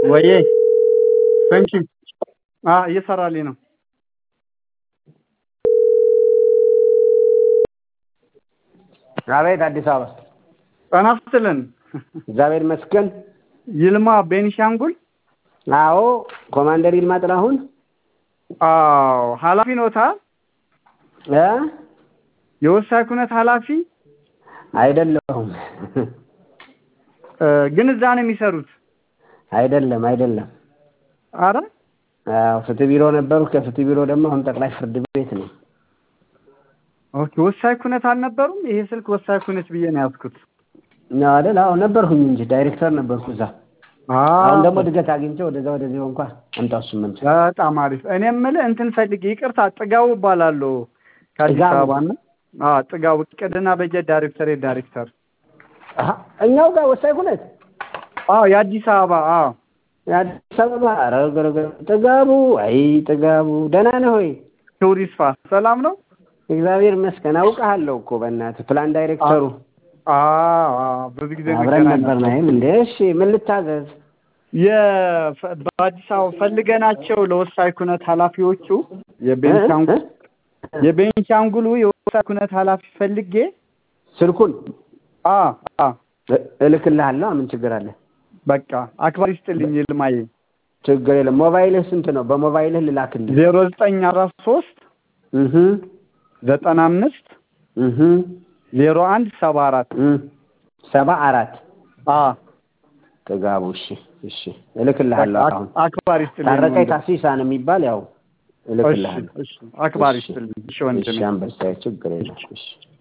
ወዬ ፈንኪ እየሰራልኝ ነው። አቤት አዲስ አበባ ጤና ይስጥልን። እግዚአብሔር ይመስገን። ይልማ ቤኒሻንጉል። አዎ ኮማንደር ይልማ ጥላሁን አዎ ኃላፊ ኖታ? እ የወሳኝ ኩነት ኃላፊ አይደለሁም። እ ግን እዛ ነው የሚሰሩት? አይደለም አይደለም። አረ አዎ ፍትህ ቢሮ ነበሩ። ከፍትህ ቢሮ ደግሞ አሁን ጠቅላይ ፍርድ ቤት ነው። ኦኬ ወሳኝ ኩነት አልነበሩም? ይሄ ስልክ ወሳኝ ኩነት ብዬ ነው ያዝኩት። ነው አይደል? አዎ ነበርኩኝ እንጂ ዳይሬክተር ነበርኩ እዛ። አሁን ደግሞ ድገት አግኝቼ ወደዛ ወደዚህ ሆንኳ። አምጣው እሱን መልስ። በጣም አሪፍ። እኔ የምልህ እንትን ፈልጌ ይቅርታ፣ ጥጋቡ እባላለሁ ከአዲስ ጥጋቡ? አበባ እና አዎ ጥጋቡ እቅድና በጀት ዳይሬክተሬት ዳይሬክተር። አሀ፣ እኛው ጋር ወሳኝ ኩነት አዎ የአዲስ አበባ አዎ የአዲስ አበባ ኧረ ገረገር ጥጋቡ፣ አይ ጥጋቡ፣ ደህና ነህ ሆይ? ክቡር ይስፋ ሰላም ነው? እግዚአብሔር ይመስገን። አውቃለሁ እኮ በእናትህ ፕላን ዳይሬክተሩ አዎ አዎ ብዙ ጊዜ አብረን እንገናኝ ነበር ነበር። ናይም እንዴ። እሺ ምን ልታዘዝ? የፈ- በአዲስ አበባ ፈልገናቸው ለወሳኝ ኩነት ኃላፊዎቹ የቤንሻንጉል እ? የቤንሻንጉሉ የወሳኝ ኩነት ኃላፊ ፈልጌ ስልኩን አ አ እ- እልክልሃለሁ። ምን ችግር አለ? በቃ አክባሪ ስጥልኝ ይልማዬ ችግር የለም። ሞባይልህ ስንት ነው? በሞባይልህ ልላክልህ። ዜሮ ዘጠኝ አራት ሶስት እህ ዘጠና አምስት እህ ዜሮ አንድ ሰባ አራት እ ሰባ አራት አ ጥጋቡ። እሺ እሺ እልክልሃለሁ። በቃ አሁን አክባሪ ስጥልኝ ታረቀኝ ወንድም። ታሲሳ ነው የሚባል ያው እሺ እልክልሃለሁ። እሺ አክባሪ እሺ ስጥልኝ እሺ ወንድሜ እሺ አንበሳዬ ችግር የለም። እሺ